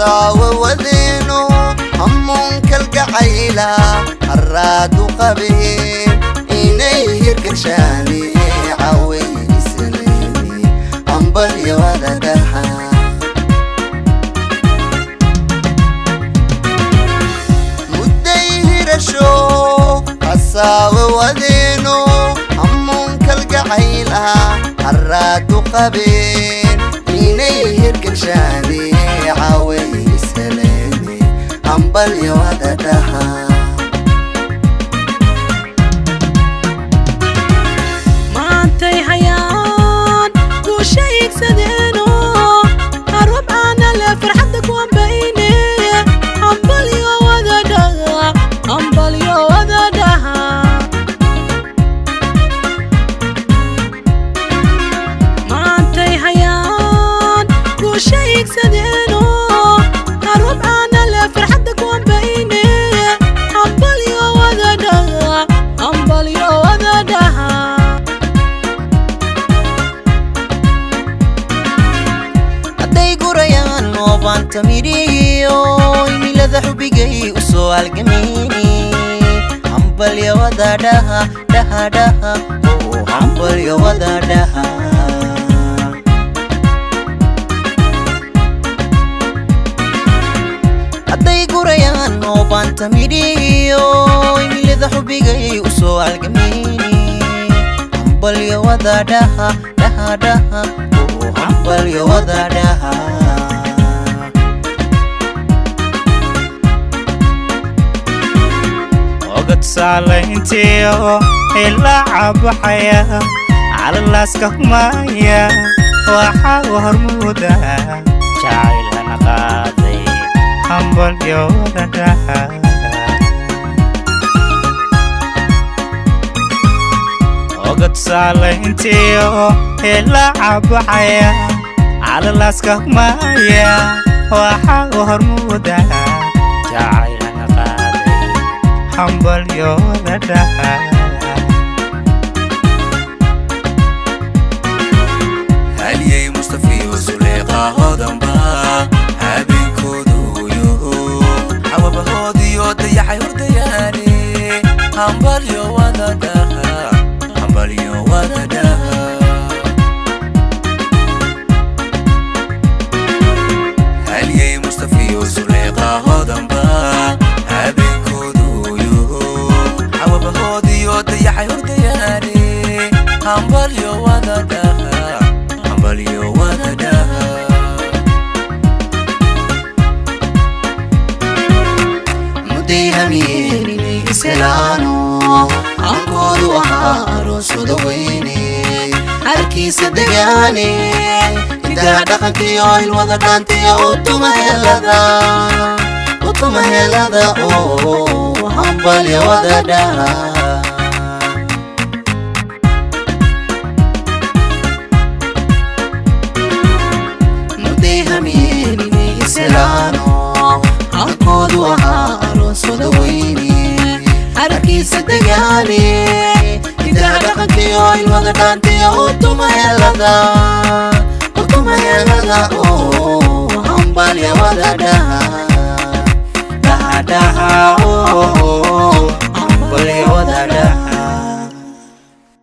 hasaawe wadeeno hamuunkalgacayla haraadu qabeen inay hirgashaane cawayisaleeni ambalyo wadadaha mudday hirasho hasaawe wadeeno hamuunkalgacayla haraadu qabeen inay hirgashaane cawayisaleeni ambalyo wadadaha maantay hayaan guusha iigsadeeno harubcaana le farxadda kuambayne hambalyo wadadhaha hambalyo wadadhaha maantay hayaan guusha iigsadeeno harubcaana le farxadda kuambayne hambalyo wadadhaha hambalyo wadadhaha hadday gurayaan noobaanta midhiyo imilada xubigay u soo halgameyni hambalyawada dhaha dhaha dhaha oo hambalyawada dhaha hadday gurayaan noobaanta midhiyo imilada xubigay u soo halgameyni hambalyawada dhaha dhaha dhaha oo hambalyawada dhaha ogad saalayntiyo ilaa cabaxaya calalaaska humaya waxaa u hormuuda jacaylana qaaday hambalyooda dhaha ogad saalayntiyo ilaa cabaxaya calalaaska humaya waxaa u hormuuda jacaylana qaaday hambalyooda dhaha haliyey mustafiyo suleeqahodanba habeenkooduyo xawabahoodiyo dayaxay hordayaane hambalyo wadadhaha hambalyo wadadhaha haliyey mustafiyo suleeqahodanba habeenkooduyo xawabahoodiyo dayaxay hordayaane hambalyo wadadhaha hambalyo wadadhaha mudday hamiyeeninay islaano ankoodu ahaa arooswada weyne harkiisa degaane hidaha dhaqankiyo ilwada dhaantiya utuma helada utuma helada oo hambalya wada dhaha mudday hamiyeeninay islaano ankoodu ahaa arooswada weyne harkiisa degaane hidaha dhaqankiyo ilwada dhaantiya utuma helada utuma helada oo hambalya wada dhaha dhaha dhaha